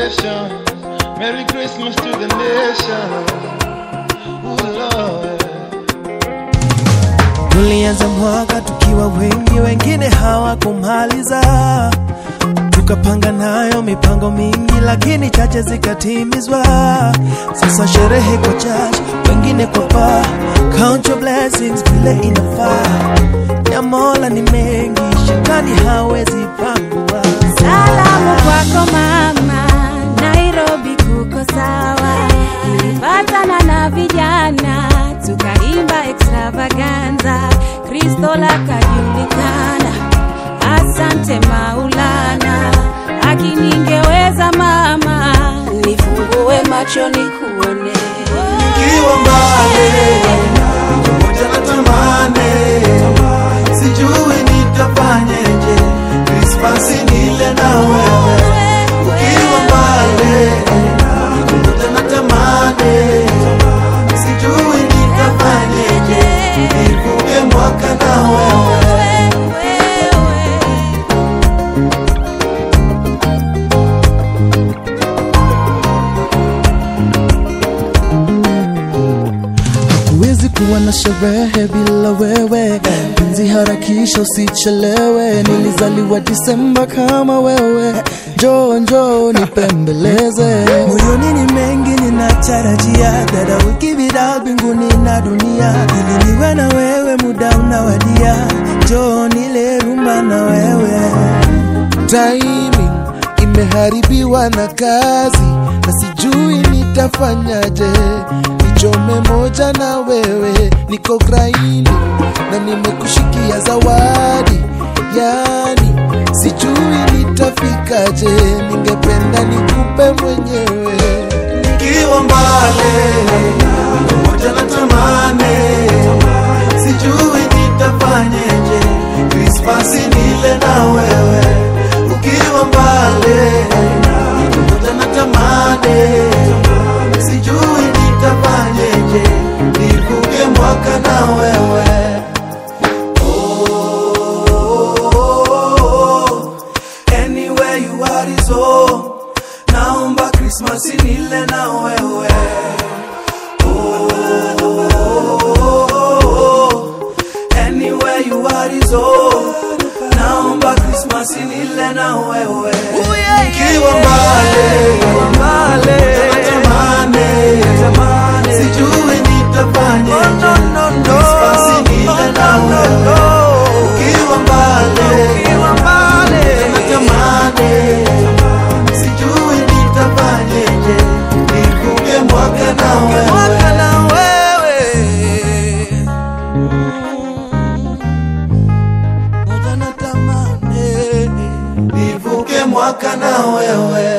celebration. Merry Christmas to the nation. Ooh, Lord. Tulianza mwaka tukiwa wengi, wengine hawakumaliza. Tukapanga nayo mipango mingi, lakini chache zikatimizwa. Sasa sherehe kwa church, wengine kwa bar. Count your blessings vile inafaa. Ya Mola ni mengi, shetani hawezi pangua. Salamu kwako mama, Nairobi kuko sawa. Nilipatana na vijana tukaimba extravaganza, Kristo lakajulikana. Asante Maulana, akiningeweza mama, nifungue macho nikuone. Nikiwa mbali, pamoja na tamani, sijui nitafanyeje. Krismasi nile na wewe, ukiwa mbali, pamoja na tamani, sijui nitafanyeje. Nivuke mwaka na wewe. Huwezi kuwa na sherehe bila wewe, penzi harakisha usichelewe. Nilizaliwa Disemba kama wewe, njoo njoo nipembeleze. Moyoni ni mengi ninatarajia, dada wiki vida mbinguni na dunia, ili niwe na wewe, muda unawadia, njoo nile rumba na wewe. timing imeharibiwa na kazi na sijui nitafanyaje nichome moja na wewe niko graini na nimekushikia zawadi yani sijui nitafikaje ningependa nikupe mwenyewe nikiwa mbali pamoja na tamani, sijui nitafanyeje. Krismasi nile na wewe, ukiwa mbali pamoja na tamani, sijui nitafanyeje. Nivuke mwaka na wewe Oh, anywhere you are is home. Naomba Krismasi nile na wewe oh, anywhere you are is home. Naomba Krismasi nile na wewe Ukiwa mbali natamani sijui nitafanyeje Krismasi nile na wewe Ukiwa mbali natamani sijui nitafanyeje nivuke mwaka na wewe Moja natamani nivuke mwaka na wewe